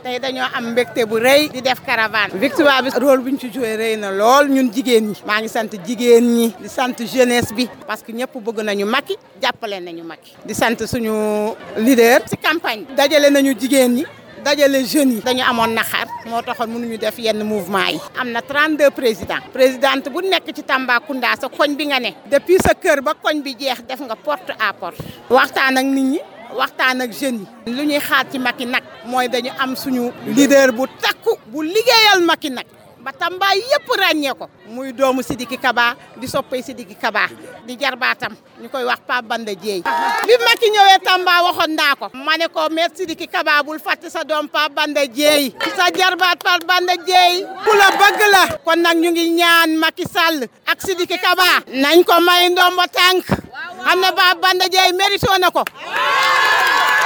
tey dañoo am mbégte bu rëy di def caravane victoire bi rôle bu ñu ci joué rëy na lool ñun jigéen ñi maa ngi sant jigéen ñi di sant jeunesse bi parce que ñëpp bëgg nañu Macky jàppale nañu Macky di sant suñu leader ci campagne dajale nañu jigéen ñi dajale jeunes yi dañu amoon naxar moo taxoon mënuñu def yenn mouvement yi am na 32 présidents présidente bu nekk ci Tambacounda sa koñ bi nga ne depuis sa kër ba koñ bi jeex def nga porte à porte waxtaan ak nit ñi waxtaan ak jeunes yi lu ñuy xaar ci Macky nag mooy dañu am suñu leader bu takku bu liggéeyal Macky nag ba Tamba yëpp ràññee ko muy doomu Sidiki Kaba di soppay Sidiki Kaba di jarbaatam ñu koy wax Pape Banda Dieye bi Macky ñëwee Tamba waxoon naa ko ma ne ko maître Sidiki Kaba bul fàtte sa doom Pape Banda Dieye sa jarbaat Pape Banda Dieye ku la bëgg la kon nag ñu ngi ñaan Macky Sall ak Sidiki Kaba nañ ko may ndombo tànk xam ne Pape Banda Dieye mérito na ko